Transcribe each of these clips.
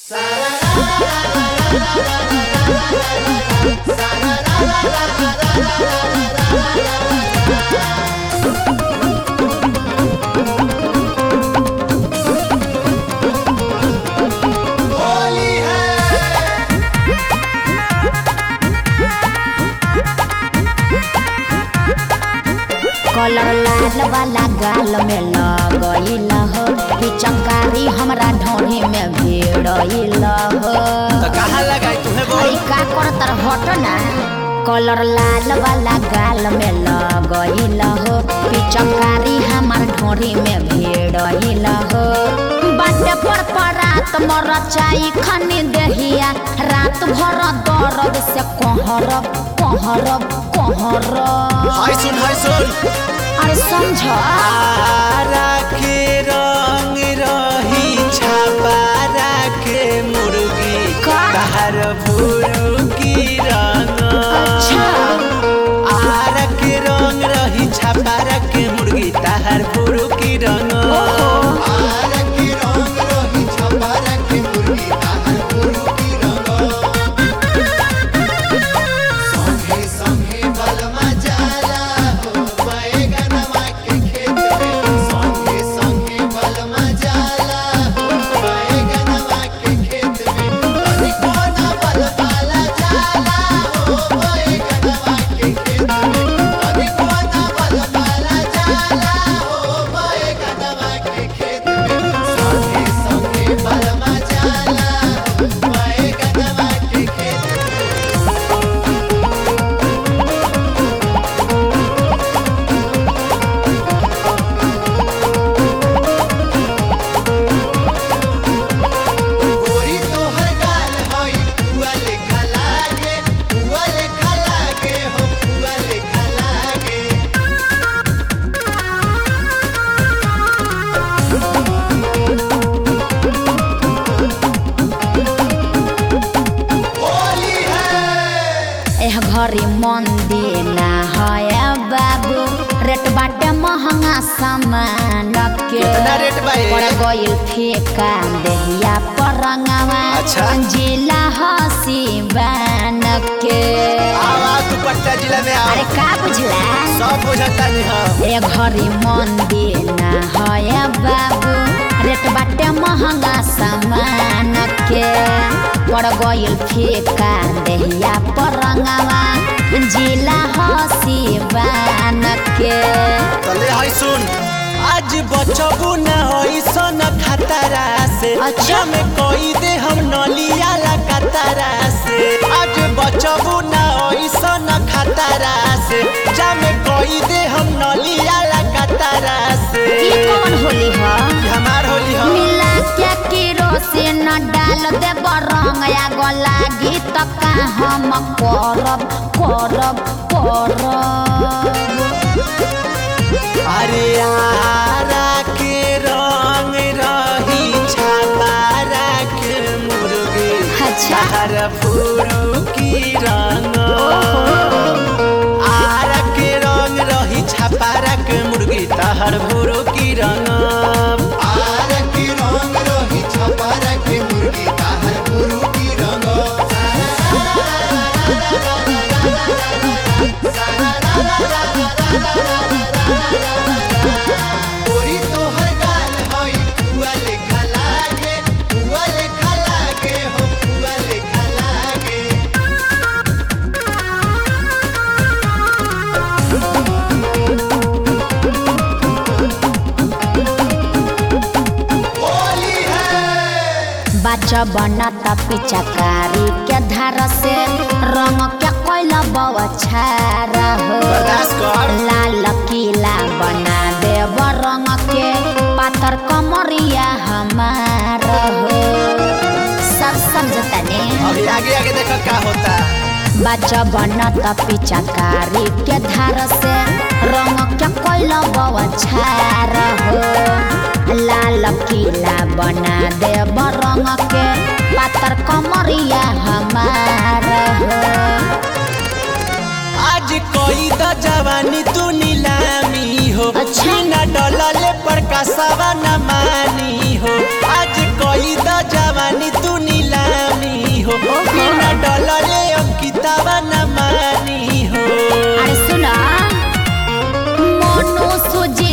Colour लाल वाला गाल में लगइल हो पिचकारी हमरा ढोढ़ी में भिड़इल हो तो कहाँ लगाई तुम्हें बोल अरे का करतर हट ना कलर लाल वाला गाल में लगइल हो पिचकारी हमर ढोढ़ी में भिड़इल हो बाटे पर परात मरचाई खनी देहिया रात भर दर्द से कहरब कहरब कहरब हाय सुन हाय सुन अरे समझ आरा के रंग रही छापा राखे मुर्गी का? बाहर भूरू की रंग अच्छा आरा के रंग रही छापा राखे मुर्गी ताहर भूरू की रंग एह घरी मंदिर ना है बाबू रेट बाटे महंगा सामान के कितना रेट बा ये? पड़ गइल फेका देहिया परंगवा अच्छा। जिला हसी बान के आवाज दुपट्टा जिला में आ अरे का बुझला सब बुझता नहीं हम ए घरी मंदिर ना है बाबू रेट बाटे महंगा सामान के पड़ गइल फेका देहिया परंगवा जिला हसी बान के तले हाय सुन आज बचबू न ऐसन खतरा से अच्छा। में कोई दे हम नलिया ला कतरा से आज बचबू न ऐसन खतरा से जामे कोई दे हम नलिया ला कतरा से ई कौन होली ह ई हमार होली हम मिला के केरोसिन डाल दे रंग आग लागी त का हम करब करब करब अरे आरा के रंग रही छापा राख मुर्गी अच्छा। हर फूरू की रंग आरा के रंग रही छापा राख मुर्गी तहर भूरू की रंग बाच बनत पिचकारी के धार से रंग के कोइल बौछार हो बर्दाश्त कर। लाल किला बना देव रंग के पातर कमरिया हमार हो सब समझता ने अभी आगे आगे देखो क्या होता बाच बनत पिचकारी के धार से रंग के कोइल बौछार हो लाल किला बना देव रंग के पातर कमरिया हमार हो आज कोई द जवानी तू नीलामी हो अच्छा। बिना डलले पर कसवा न मानी हो आज कोई द जवानी तू नीलामी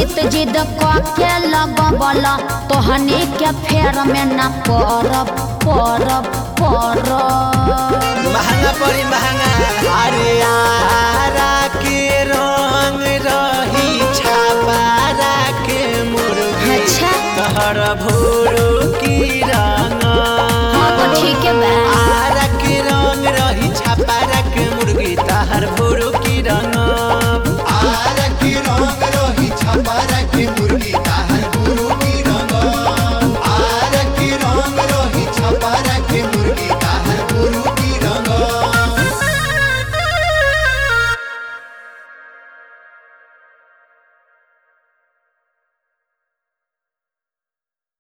सुजीत जिद के लगबल तोहनी के फेर में न परब परब परब महंगा पड़ी महंगा अरे आरा के रंग रही छापारा के मुर्गी अच्छा तहर भोरो